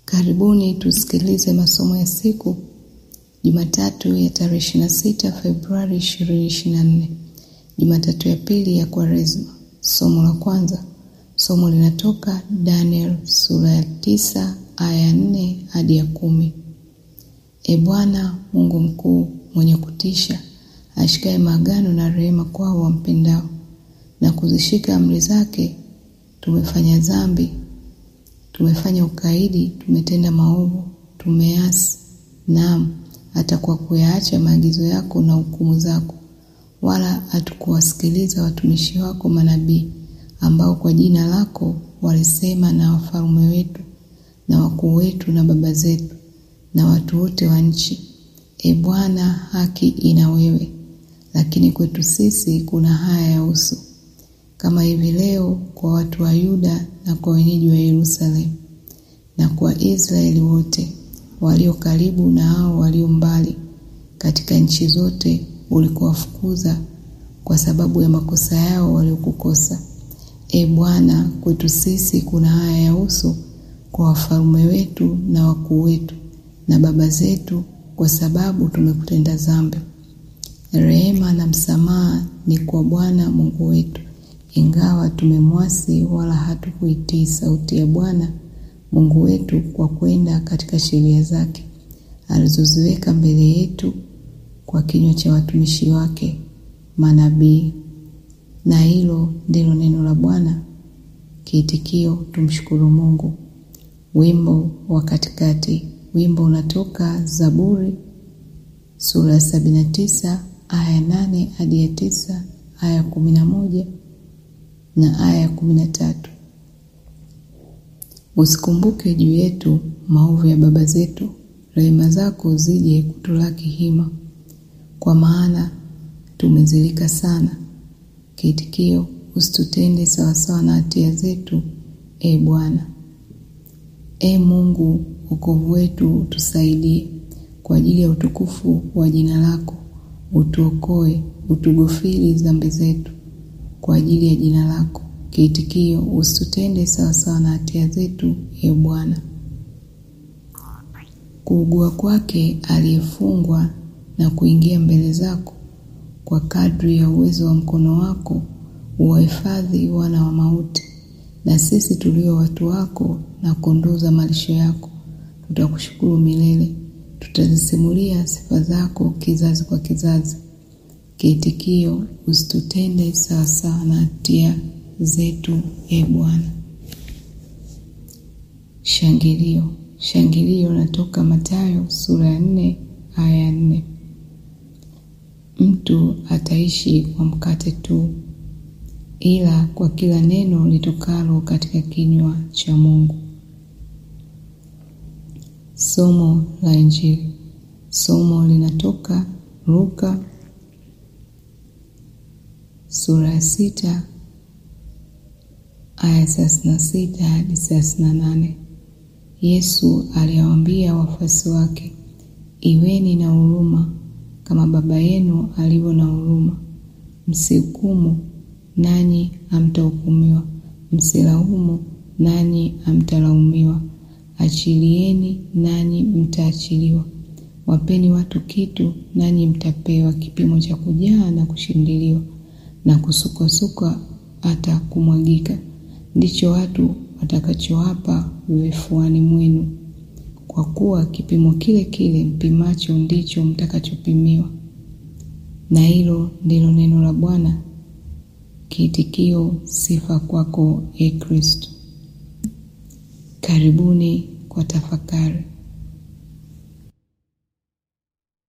Karibuni tusikilize masomo ya siku Jumatatu ya tarehe 26 Februari 2024, Jumatatu ya pili ya Kwaresma. Somo la kwanza, somo linatoka Daniel sura ya tisa aya ya nne hadi ya kumi. E Bwana Mungu mkuu mwenye kutisha, ashikaye maagano na rehema kwao wampendao na kuzishika amri zake, tumefanya dhambi, tumefanya ukaidi, tumetenda maovu, tumeasi, naam hata kwa kuyaacha maagizo yako na hukumu zako, wala hatukuwasikiliza watumishi wako manabii, ambao kwa jina lako walisema na wafalme wetu na wakuu wetu na baba zetu na watu wote wa nchi. E Bwana, haki ina wewe, lakini kwetu sisi kuna haya ya uso, kama hivi leo kwa watu wa Yuda na kwa wenyeji wa Yerusalemu na kwa Israeli wote walio karibu na hao walio mbali katika nchi zote ulikowafukuza kwa sababu ya makosa yao waliokukosa. E Bwana, kwetu sisi kuna haya ya uso kwa wafalme wetu na wakuu wetu na baba zetu, kwa sababu tumekutenda dhambi. Rehema na msamaha ni kwa Bwana Mungu wetu, ingawa tumemwasi, wala hatukuitii sauti ya Bwana Mungu wetu kwa kwenda katika sheria zake alizoziweka mbele yetu kwa kinywa cha watumishi wake manabii. Na hilo ndilo neno la Bwana. Kiitikio: tumshukuru Mungu. Wimbo wa katikati. Wimbo unatoka Zaburi sura ya sabini na tisa aya ya nane hadi ya tisa aya ya kumi na moja na aya ya kumi na tatu. Usikumbuke juu yetu maovu ya baba zetu, rehema zako zije kutulaki hima, kwa maana tumezilika sana. Kiitikio: usitutende sawasawa na hatia zetu, e Bwana. E Mungu wokovu wetu, utusaidie kwa ajili ya utukufu wa jina lako, utuokoe, utugofili dhambi zetu kwa ajili ya jina lako. Kiitikio: usitutende sawasawa na hatia zetu, e Bwana. Kuugua kwake aliyefungwa na kuingia mbele zako, kwa kadri ya uwezo wa mkono wako uwahifadhi wana wa mauti. Na sisi tulio watu wako na kondoo za malisho yako, tutakushukuru milele, tutazisimulia sifa zako kizazi kwa kizazi. Kiitikio: usitutende sawasawa na hatia zetu e Bwana. Shangilio. Shangilio natoka Mathayo sura ya nne aya ya nne. Mtu ataishi kwa mkate tu, ila kwa kila neno litokalo katika kinywa cha Mungu. Somo la Injili. Somo linatoka Luka sura ya sita aya thelathini na sita hadi thelathini na nane. Yesu aliwaambia wafuasi wake, iweni na huruma kama Baba yenu alivyo na huruma. Msihukumu, nanyi hamtahukumiwa; msilaumu, nanyi hamtalaumiwa. Achilieni, nanyi mtaachiliwa. Wapeni watu kitu, nanyi mtapewa kipimo cha kujaa na kushindiliwa na kusukwasukwa hata kumwagika ndicho watu watakachowapa vifuani mwenu, kwa kuwa kipimo kile kile mpimacho ndicho mtakachopimiwa. Na hilo ndilo neno la Bwana. Kiitikio: sifa kwako, e Kristo. Karibuni kwa tafakari.